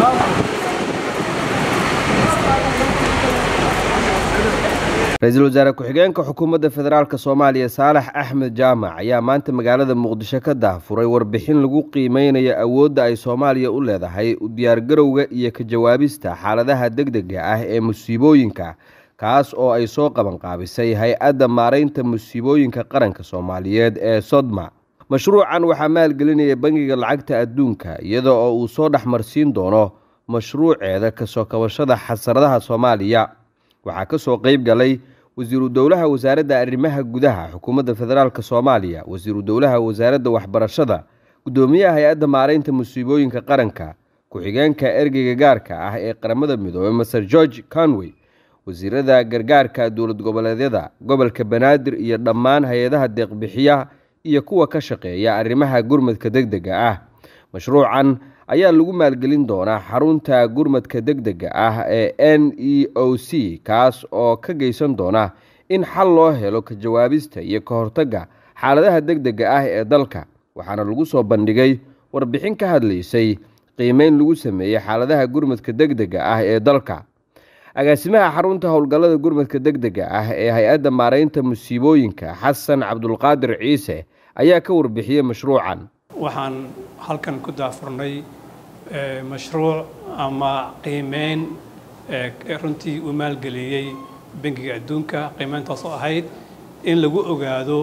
ra-iisul wasaare ku-xigeenka xukuumadda federaalk soomaaliya saalax axmed jaamac ayaa maanta magaalada muqdisho ka daahfuray warbixin lagu qiimeynayo awoodda ay soomaaliya u leedahay u diyaargarowga iyo ka jawaabista xaaladaha degdega ah ee musiibooyinka kaas oo ay soo qabanqaabisay hay-adda maaraynta musiibooyinka qaranka soomaaliyeed ee sodma mashruucan waxaa maalgelinaya bangiga lacagta adduunka iyada oo uu soo dhexmarsiin doono mashruuceeda kasoo kabashada xasaradaha soomaaliya waxaa ka soo qeyb galay wasiiru dowlaha wasaaradda arrimaha gudaha xukuumadda federaalk soomaaliya wasiiru dowlaha wasaaradda waxbarashada guddoomiyaha hay-adda maaraynta musiibooyinka qaranka ku-xigeenka ergeyga gaarka ah ee qaramada midoobey maser george conway wasiirada gargaarka dowlad goboleedyada gobolka banaadir iyo dhammaan hay-adaha deeqbixiya iyo kuwa ka shaqeeya arrimaha gurmadka degdega ah mashruucan ayaa lagu maalgelin doonaa xarunta gurmadka degdega ah ee n e o c kaas oo ka geysan doona in xal loo helo ka jawaabista iyo ka hortagga xaaladaha degdega ah ee dalka waxaana lagu soo bandhigay warbixin ka hadlaysay qiimeyn lagu sameeyey xaaladaha gurmadka degdega ah ee dalka agaasimaha xarunta howlgallada gurmadka degdega ah ee hay-adda maaraynta musiibooyinka xasan cabdulqaadir ciise ayaa ka warbixiyey mashruucan waxaan halkan ku daafurnay mashruuc ama qiimeyn runtii uu maalgeliyey bangiga adduunka qiimeyntaasoo ahayd in lagu ogaado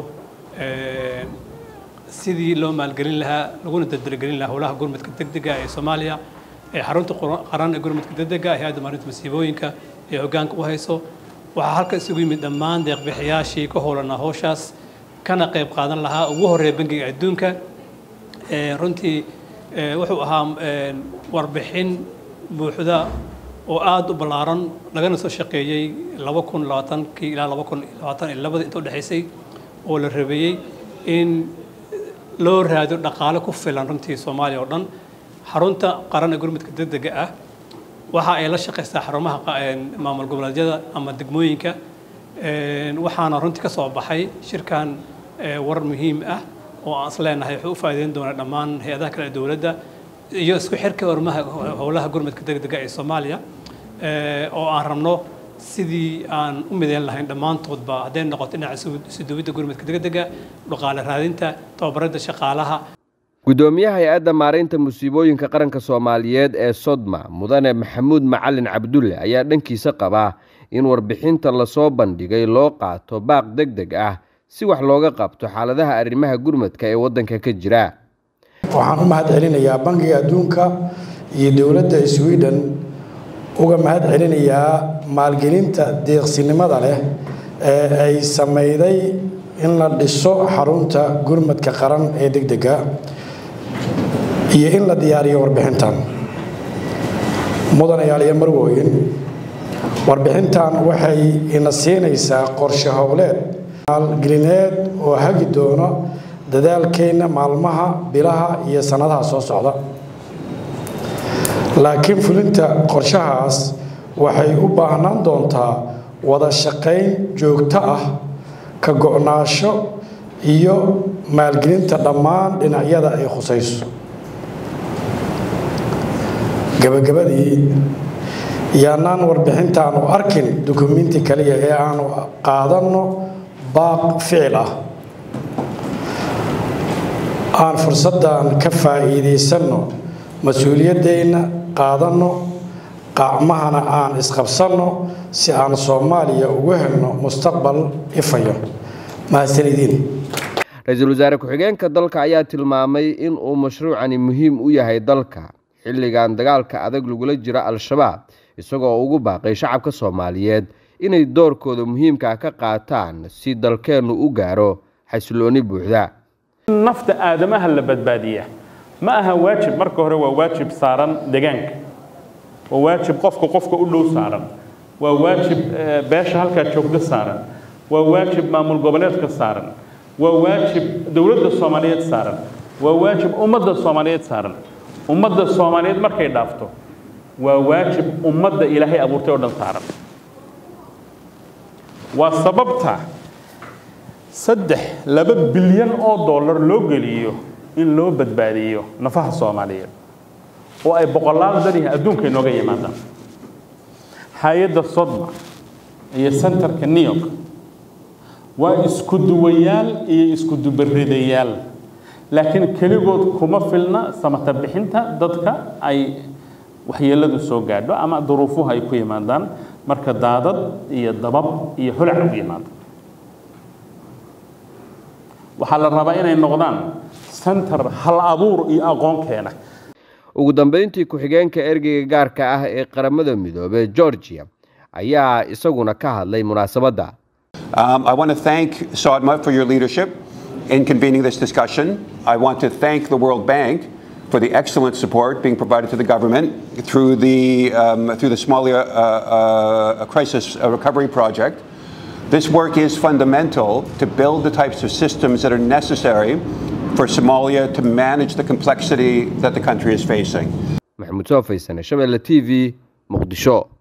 sidii loo maalgelin lahaa laguna dardargelin lahaa howlaha gurmadka degdega ee soomaaliya ee xarunta qaran ee gurmadka degdega hay-adda maarinta masiibooyinka ee hoggaanka u hayso waxaa halka isugu yimid dhammaan deeqbixiyaashii ka howlanaa howshaas kana qayb qaadan lahaa ugu horreeya bangiga adduunka runtii wuxuu ahaa warbixin buuxda oo aada u ballaaran lagana soo shaqeeyey laba kun labaatankii ilaa laba kun labaatan iyo labada inta udhexaysay oo la rabeeyey in loo raado dhaqaale ku filan runtii soomaaliya oo dhan xarunta qaran ee gurmudka degdega ah waxa ay la shaqaysaa xarumaha maamul goboleedyada ama degmooyinka waxaana runtii ka soo baxay shirkan war muhiim ah oo aan isleenahay wuxuu u faa'iideyn doonaa dhammaan hay-adaha kale ee dowladda iyo isku xirka hormaha howlaha gurmadka degdega ee soomaaliya oo aan rabno sidii aan u mideyn lahayn dhammaantoodba hadday noqoto dhinaca isuduwidda gurmadka degdega dhaqaale raadinta tababarada shaqaalaha guddoomiyaha hay-adda maaraynta musiibooyinka qaranka soomaaliyeed ee sodma mudane maxamuud macalin cabdulle ayaa dhankiisa qabaa in warbixinta lasoo bandhigay loo qaato baaq deg deg ah si wax looga qabto xaaladaha arrimaha gurmadka ee waddanka ka jira waxaan u mahad celinayaa bangiga adduunka iyo dowladda sweden uga mahad celinayaa maalgelinta deeqsinimada leh ee ay sameyday in la dhiso xarunta gurmadka qaran ee degdega iyo in la diyaariyo warbixintan mudanayaal iyo marwooyin warbixintan waxay ina siinaysaa qorshe howleed maalgelineed oo hagi doono dadaalkeenna maalmaha bilaha iyo sannadaha soo socda laakiin fulinta qorshahaas waxay u baahnaan doontaa wada shaqayn joogto ah ka go-naasho iyo maalgelinta dhammaan dhinacyada ay khusayso gabagabadii yaanaan warbixintaanu arkin dukumenti kaliya ee aanu qaadanno baaq ficil ah aan fursaddan ka faa'iidaysanno mas-uuliyaddeenna qaadanno qacmahana aan isqabsanno si aan soomaaliya ugu helno mustaqbal ifayo mahadsanidin ra-iisul wasaare ku-xigeenka dalka ayaa tilmaamay in uu mashruucani muhiim u yahay dalka xilligan dagaalka adag lagula jiro al-shabaab isagoo ugu baaqay shacabka soomaaliyeed inay doorkooda muhiimkaa ka qaataan si dalkeennu u gaaro xasilooni buuxda nafta aadamaha la badbaadiya ma aha waajib marka hore waa waajib saaran deegaanka waa waajib qofka qofka u dhow saaran waa waajib beesha halkaa joogda saaran waa waajib maamul goboleedka saaran waa waajib dowladda soomaaliyeed saaran waa waajib ummadda soomaaliyeed saaran ummadda soomaaliyeed markay dhaafto waa waajib ummadda ilaahay abuurtay oo dhan saaran waa sababta saddex laba bilyan oo dollar loo geliyo in loo badbaadiyo nafaha soomaaliyeed oo ay boqolaal dadihi adduunka inooga yimaadaan hay-adda sodma iyo centerka new york waa isku duwayaal iyo isku dubaridayaal laakiin keligood kuma filna samata bixinta dadka ay waxyeeladu soo gaadho ama duruufuhu ay ku yimaadaan marka daadad iyo dabab iyo holac u yimaado waxaa la rabaa inay noqdaan center hal abuur iyo aqoon keena ugu dambeyntii ku-xigeenka ergeyga gaarka ah ee qaramada midoobey georgia ayaa isaguna ka hadlay munaasabadda Um, I want to thank SODMA for your leadership in convening this discussion. I want to thank the World Bank for the excellent support being provided to the government through the, um, through the Somalia uh, uh, Crisis Recovery Project. This work is fundamental to build the types of systems that are necessary for Somalia to manage the complexity that the country is facing. maxamuud soo faysane shabeelle t v muqdisho